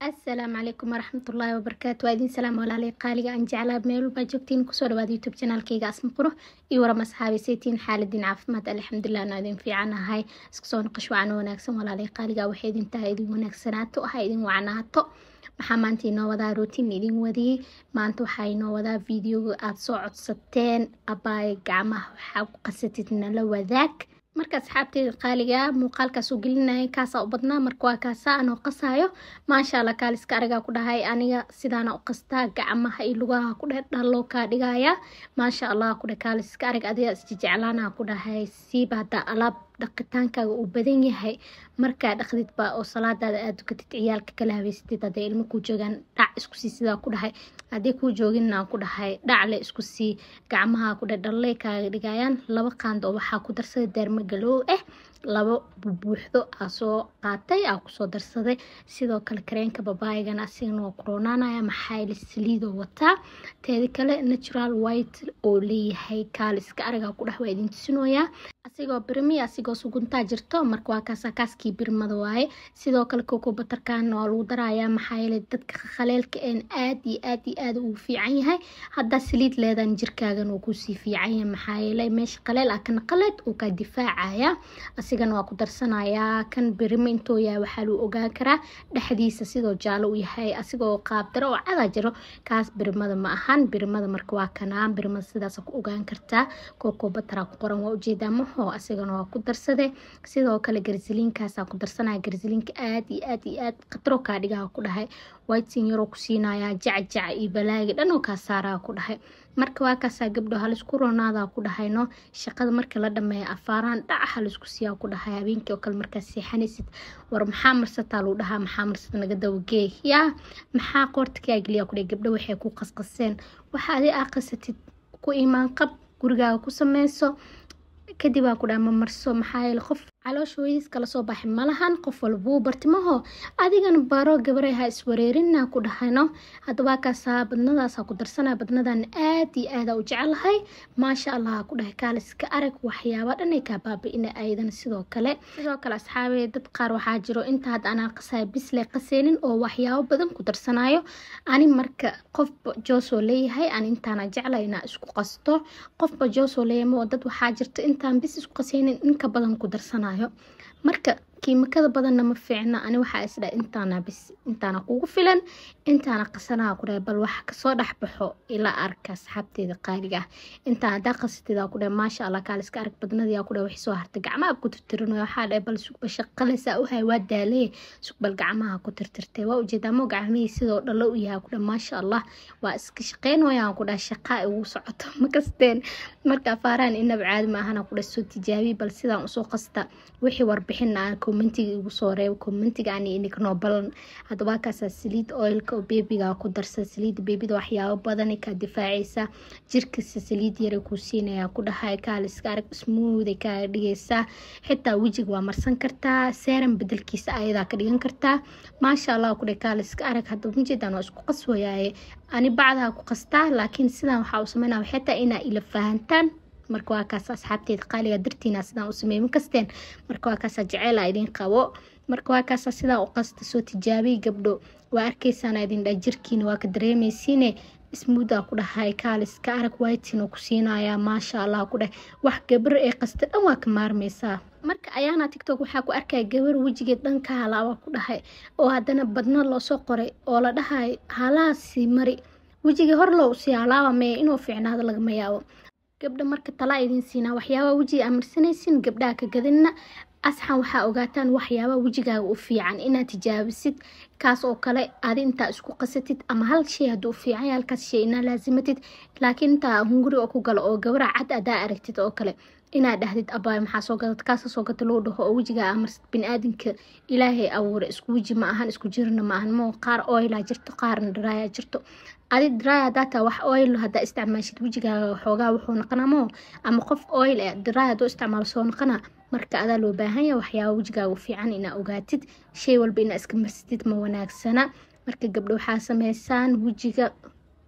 asalaamu calaykum waraxmatullaahi wabarakaatu waa idin salaam walaalay qaaliga aan jeclaa meel walbaa joogtiin kusoo dhawaada youtube janaalkayga asma quro iyo waram asxaabi saytiin xaaladiin caafimaad alxamdulilah anaa idin fiicanahay isku soo noqosh wacana wanaagsan walaalay qaaliga waxay idin tahay idin wanaagsanaato ha idin wacnaato maxaa maanta inoo wadaa rootiin idin wadiyey maanta waxaa inoo wadaa videoga aada soo codsateen abaay gacmaha waxaa ku qasatid nala wadaag marka asxaabteyda qaaliga muuqaalkaas u gelinaya kaasaa u badnaa marka waa kaasaa anoo qasaayo maasha allah kaaliska arigaa ku dhahay aniga sidaana u qastaa gacmaha iyo lugaha ku dheh dhaloo kaa dhigaya maasha allah ku dheh kaaliska arig adiga isjejeclaana ku dhahay siiba haddaa alaab dhaqitaankaaga uu badan yahay markaa dhaqdidba oo salaadaada aada dukatid ciyaalka kala habeysatid hadday ilmo kuu joogaan dhac isku sii sidaa ku dhahay haddii kuu jooginna ku dhahay dhacle isku sii gacmaha ku dheh dhalley kaaga dhigayaan laba qaando oo waxaa ku darsaday deerma galoow ah labo bubuuxdo aa soo qaatay aa kusoo darsaday sidoo kale kareenka babaaygana asigana waa kuroonaanaya maxaayli saliidoo wataa teeda kale natural white oo leeyahay kaaliska arigaa ku dhex waa idin tusinoyaa asigoo birmi asigoo suguntaa jirto marka waa kaasa kaaskii birmada waaye sidoo kale koko batarkan waa lagu darayaa maxaa yeelay dadka khaleelka een aad iyo aad iyo aad ugu fiican yahay haddaa saliid leedan jirkaagan uu kusii fiican yahay maxaa yeelay meesha qaleel ah kana qaleed uu kaa difaacaya asigana waa ku darsanayaa kan birimo intuu yahay waxaa lagu ogaan karaa dhexdiisa sidoo jaalo u yahay asigoo qaabdaro oo cadaa jiro kaas birimada ma ahan birimada marka waa kanaa birimada sidaas ku ogaan kartaa koko bataraa ku qoran waa ujeedaa maho asigana waa ku darsaday sidoo kale garsiliinkaasaa ku darsanaya garsiliinka aad iyo aad iyo aad khatro kaa dhigaha ku dhahay whitesin yaroo ku siinayaa jacjaca iyo balaaga dhan oo kaa saaraa ku dhahay marka waa kaasaa gabdho halisku roonaadaa ku dhahayno shaqada marka la dhameeya afaaraan dhaca halisku siiyaa ku dhahay habeenkii oo kale markaa seexanaysid war maxaa marsataa lagu dhahaa maxaa marsata naga dawagee yaa maxaa qoorta kaa geliyaa ku dhahay gabdho waxay ku qasqaseen waxa adi aa qasatid ku imaan qab gurigaaga ku sameyso kadib aa ku dhaha ma marso maxaa yeele qof caloosha hooyadiis kala soo baxay malahan qof walbuu bartimaho adigana baro gabaray ha iswareerinaa ku dhahayno haddaba kaasaa badnadaasaa ku darsanaya badnadan aad iyo aada u jecelahay maasha allah ku dhahay kaaliska arag waxyaaba dhanay kaa baabi-ina aydan sidoo kale sidoo kale asxaabee dad qaar waxaa jiro inta hadda anaa qasaya bisle qaseynin oo waxyaabo badan ku darsanayo ani marka qofba joosoo leeyahay ani intaana jecla inaa isku qasto qofba joosoo leeyahay oo dad waxaa jirta intaan bis isku qaseynin inka badan ku darsanayo marka kiimikada badanna ma fiicna ani waxaa isdha intaana bis intaana kugu filan intaana qasanaha ku dhahay bal waxa kasoo dhexbaxo ilaa arka asxaabteeda qaaliga ah intaan haddaa qasatida ku dhahay maasha allah kaaliska arag badnadiyaa ku dhahay waxay soo hartay gacmaha ku tirtirinayo waxaa dhahay bal sugba shaqaleysaa u hay waa daalaye sugbal gacmaha ku tirtirtay waa ujeedaa mo gacmihii sidoo dhalo u yahay ku dhahay maasha allah waa iska shaqeynayaan ku dhahay shaqaa ugu socoto ma kasteen marka afaaraan inaba caadi ma ahana ku dhahay soo tijaabiy bal sidaan usoo qasta wixii warbixin aan commentiga igu soo reebo commentiga aan iniknoo balan haddaba kaasaa saliid oilka oo beebiga ku darsa saliida beebida waxyaabo badanay kaa difaacaysa jirkasta saliid yara kuu siinaya ku dhahay kaaliska arag smooday kaaga dhigaysaa xitaa wejiga waa marsan kartaa seeran bedelkiisa ayadaa ka dhigan kartaa maasha allah ku dhahay kaaliska arag hadda majeedaan waa isku qaswayaaye ani bacdaha ku qastaa laakiin sidaan waxaa u sameynaa xitaa inaa ila fahantaan marka waa kaas asxaabteeda qaaliga dartiina sidaan u sameey ma kasteen marka waa kaasa jeceela idin qabo marka waa kaasa sidaan u qasta soo tijaabiy gabdho waa arkeysaana idin dha jirkiina waa ka dareemeysiine ismuudaa ku dhahay kaaliska arag whitin oo ku siinayaa maasha allah ku dheh wax gabar ee qasta dhan waa ka maarmeysaa marka ayaana tictok waxaa ku arkaya gabar wejigeed dhanka halaaba ku dhahay oo haddana badna loosoo qoray oo la dhahay halaasi mari wejiga hor loo usii halaaba maya inuu fiicnaado lagama yaabo gabdha marka talaa idin siinaa waxyaabaa wejiga amarsanaysin gabdhaha ka gadina asxan waxaa ogaataan waxyaabaa wejigaaga u fiican inaad tijaabisid kaas oo kale adi intaa isku qasatid ama hal shay hadduu fiican yahay halkaas shay inaa laasimatid laakiin intaa hunguri oo ku galo oo gabara cad adaa aragtid oo kale inaad dhahdid abaay maxaa soo gadad kaasa soo gata loo dhaho oo wejigaa amarsid bini-aadinka ilaahay abuure isku weji ma ahan isku jirna ma ahan moo qaar oilaa jirto qaarna daraaya jirto adi dry hadaa taa wax oil hadaa isticmaashid wejigaaga xoogaa wuxuu noqonaa moo ama qof oil eh dry haduu isticmaalo soo noqonaa marka adaa loo baahan yahay waxyaaba wejigaaga fiican inaa ogaatid shay walba inaa iska marsatid ma wanaagsana marka gabdho waxaa sameysaan wejiga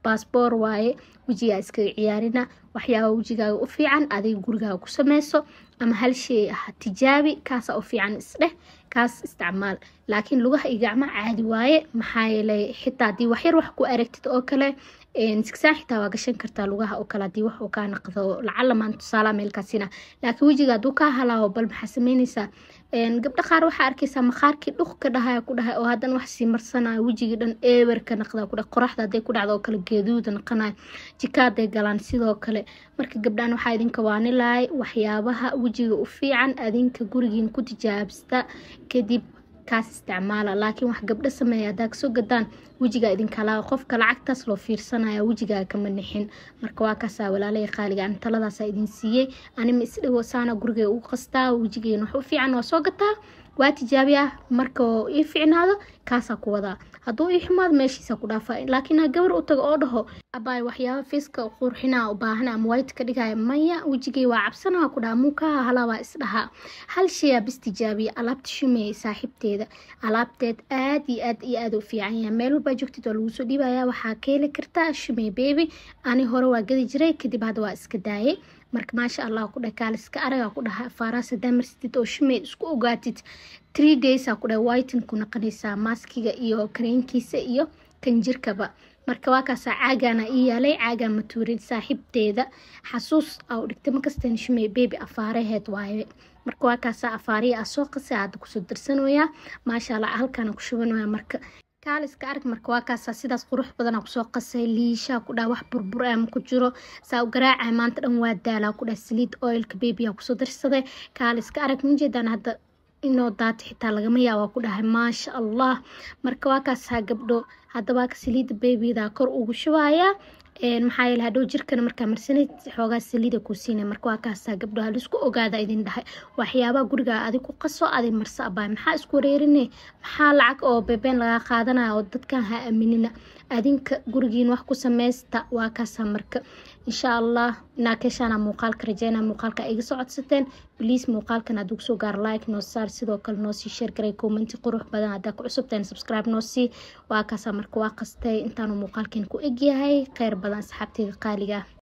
baasboor waaye wejigaa iskaga ciyaarina waxyaaba wejigaaga u fiican adiga gurigaaga ku sameyso ama hal shay ah tijaabi kaasa u fiican isdheh kaas isticmaal laakiin lugaha iyo gacmaha caadi waaye maxaa yeelay xitaa haddii waxyar wax ku aragtid oo kale sigsaan xitaa waa gashan kartaa lugaha oo kale haddii wax uu kaa naqdo lacala maan tusaala meelkaasina laakiin wejiga hadduu kaa halaawo bal maxaa sameyneysaa gabdho qaar waxaa arkeysaa maqaarkii dhuq ka dhahaya ku dhahay oo haddana wax sii marsanaya wejigii dhan eewer ka naqda ku dhahay qoraxda hadday ku dhacdo oo kale geeduuda naqanayo jikaaday galaan sidoo kale marka gabdhaan waxaa idinka waanilahay waxyaabaha wejiga u fiican adinka gurigiin ku tijaabista kadib kaas isticmaala laakiin wax gabdho sameeya haddaa kasoo gadaan wejigaa idinkalaa qofka lacagtaas loo fiirsanaya wejigaa kama nixin marka waa kaasaa walaalaya qaaliga an taladaasa idin siiyey anima isdhigo saana gurigay ugu qastaa wejigeena wax u fiican waa soo gataa waa tijaabiya marka ii ficnaado kaasaa ku wadaa hadduu ii xumaado meeshiisa ku dhaafa laakiin ha gabar u tago oo dhaho abaay waxyaaba fiiska qurxina u baahan ama wayt ka dhigaya maya wejigay waa cabsanaa ku dhaha muukaha halaabaa isdhahaa hal shayaa bis tijaabiya alaabta shumeeyay saaxiibteeda alaabteed aad iyo aad iyo aad u fiican yahay meel walbaa joogtid waa lagu soo dhiibaya waxaa ka heli kartaa shumey bebi ani hore waa gadi jiray kadib hadda waa iska daayay marka maasha allah ku dheh kaaliska aragaa ku dhaha faaraas hadaa marsatid oo shumeed isku ogaatid three daysaa ku dheh whiten ku naqanaysaa maaskiga iyo kareenkiisa iyo kanjirkaba marka waa kaasaa caagaana ii yaalay caagaa matuurin saaxiibteeda xasuus aa u dhigtay makastan shumey bebi afaaraheed waaye marka waa kaasaa afaariya aa soo qasay hadda kusoo darsanoyaa maasha allah halkaana ku shubanaya marka kaaliska arag marka waa kaasaa sidaas qurux badana kusoo qasay liishaa ku dhaha wax burbur ama ku jiro saa u garaacay maanta dhan waa daalaa ku dhaha saliid oilka bebiya kusoo darsaday kaaliska arag majeedaan hadda inoo daata xitaa lagama yaabaa ku dhahay maasha allah marka waa kaasaa gabdho haddaba saliida beebida kor ugu shubayaa maxaa yeele hadhow jirkana markaa marsanay xoogaa saliida kuu siinay marka waa kaasaa gabdho halisku ogaada idin dhahay waxyaabaha gurigaa adig ku qaso adig marso abaay maxaa isku wareerine maxaa lacag oo beebeen lagaa qaadanaya oo dadkan ha aaminina adinka gurigiin wax ku sameysta waa kaasaa marka insha allah inaa keeshaana muuqaalka rajeyna muuqaalka iga soo codsateen bliis muuqaalkan hadduu kusoo gaaro like noo saar sidoo kale noo sii sheer garay commenti qurux badan haddaa ku cusubteen subscribe noo sii waa kaasaa marka waa qastay intaanu muuqaalkeen ku egyahay kheyr badan asxaabteeda qaaliga